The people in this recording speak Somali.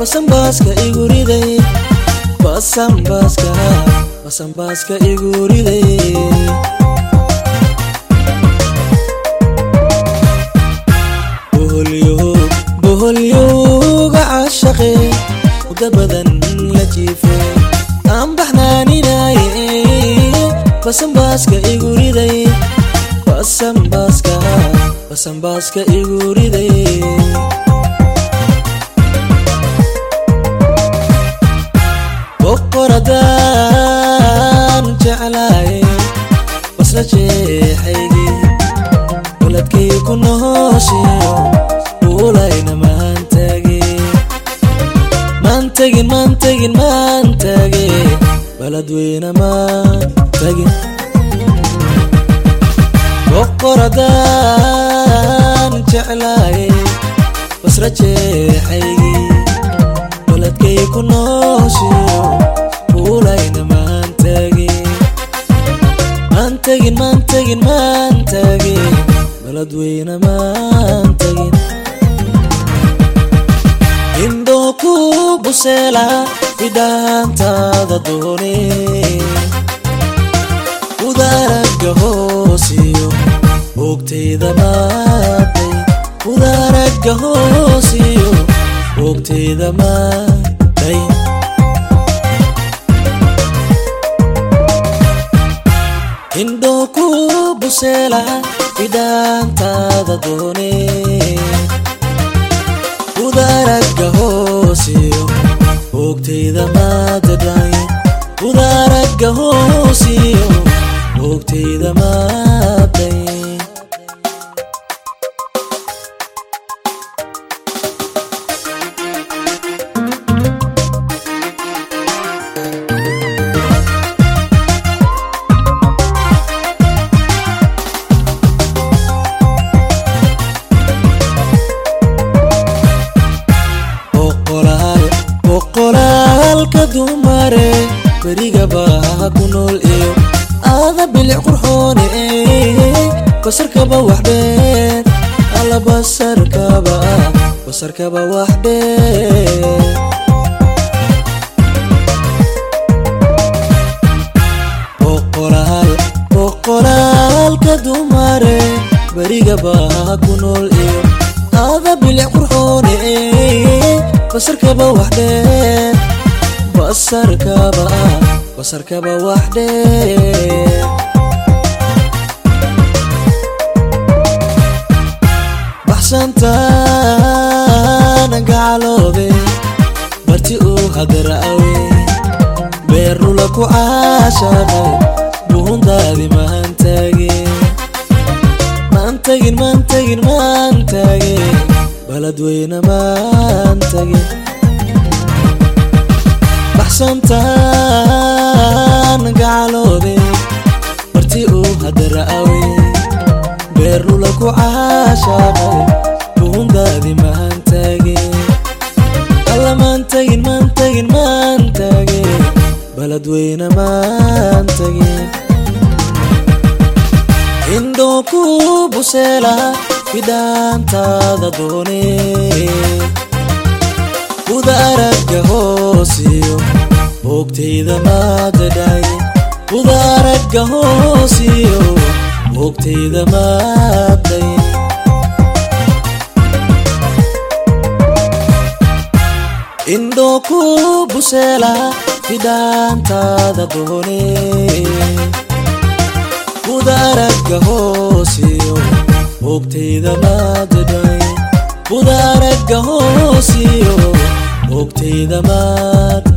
basanbaaska igu riday basanbaaska basanbaaska igu riday boholyowga caashaqe muda badan la jiife aan baxnaaninaye basanbaaska igu riday basanbaaska basanbaaska igu riday boqoradaan jeclaaye basla jeexaygii waladkay ku nooshiyo ulayna maantage maantagin maantagin maantage baladweyne maantagin boqoradaan jeclaaye basra jeexaygii waladkay ku nooshiyo ulayna maantage maantagin maantagin maantage baladweyne maantagin indhoo ku buseela idhaantaada doone udaaraga hoosiyo ogtayda maaday udaaraga hoosiyo ogtayda maaday indhoo ku buseela idhaantaada doone udaaraga hoosiyo ogtayda maadadhay udaaraga hoosiyo ogtayda maaday boqolaalka dumare beriga baa ku nool iyo aada bilic qurxoone basarkaba wax dheer alla basarkaba basarkaba wax dheer boqolaal boqolaalka dumare beriga baa ku nool iyo aada bilic qurxoone basarkaba wax dheer basarkaba basarkaba wax dheer baxsantaana gacaloode barti uu hadaraawe beerlula ku caashaqay buhundaadi maantaage maantagin maantagin maantaage baladweyne maantagin baxsantaan gacaloode barti uu hadaraawe beerlula ku caashaqay buhundaadi maantaage alla maantagin maantagin maantaage baladweyne maantagin indhoo ku buseela idhaantaada doone udaaraga hoosiyo ogtayda maadadhay udaaraga hoosiyo ogtayda maaday indhoo ku buseela idhaantaada doone udaaraga hoosiyo ogtayda maadadhay udaaraga hoosiyo ogtayda maad